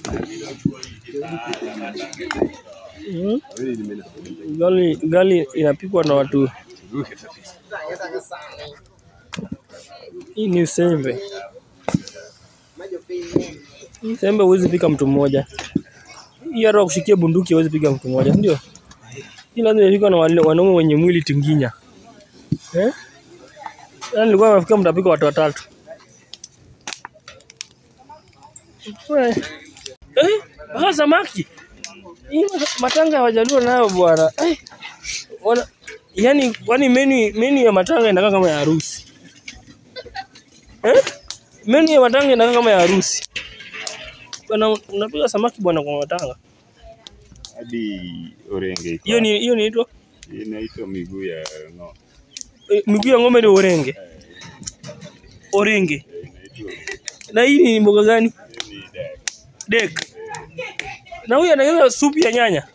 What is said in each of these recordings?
Mm. Ugali, ugali inapikwa na watu. Hii ni sembe. Hii sembe huwezi pika mtu mmoja. Hii hata kushikia bunduki huwezi piga mtu mmoja, ndio? Hii lazima ipikwe na wale- wanaume wenye mwili tinginya. Eh? Yaani nilikuwa nafikiri mtapika watu watatu. We. Eh? Mpaka samaki. Hii matanga hawajaluo nayo bwana. Eh. Wana yani kwani menu menu ya matanga inakaa kama ya harusi. Eh? Menu ya matanga inakaa kama ya harusi. Bwana unapika samaki bwana kwa matanga. hadi orenge iko Hiyo ni hiyo ni inaitwa hapa. inaitwa miguu ya ng'ombe eh, miguu ya ng'ombe ni orenge. Orenge. Eh, inaitwa Na hii ni mboga gani? ni dak Dek. Na huyu anatengeneza supu ya nyanya.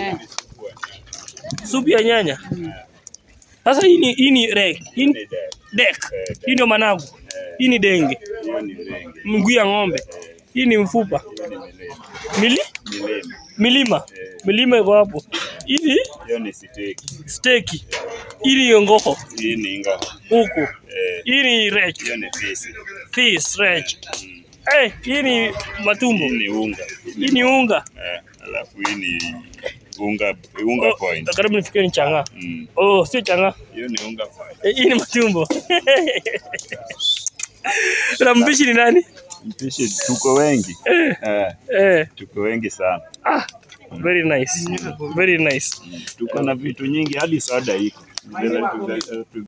Supu ya nyanya. Sasa hii ni hii ni reg. Hii ni ni dak dek. Hii ndio managu. Hii ni denge. hiyo ni orenge Mguu ya ng'ombe. Hii ni mfupa. hiyo ni milele Mili? milele Milima. Milima iko hapo. Hivi hiyo ni steki steki. Hii ni ngoko hii ni ngao huku. eh, Hii ni reg. hiyo ni fisi Fish reg. Eh, hii ni matumbo. hii ni unga Hii ni unga. eh, alafu hii ni unga unga Oh, point karibu nifikie ni chang'aa. Mm, Oh, sio chang'aa. hiyo ni unga point Eh, Hii ni matumbo. Na mpishi ni nani? mpishi tuko wengi eh, Eh, tuko wengi sana ah, very nice. Very nice. tuko na vitu nyingi hadi soda iko Vile tu- tu-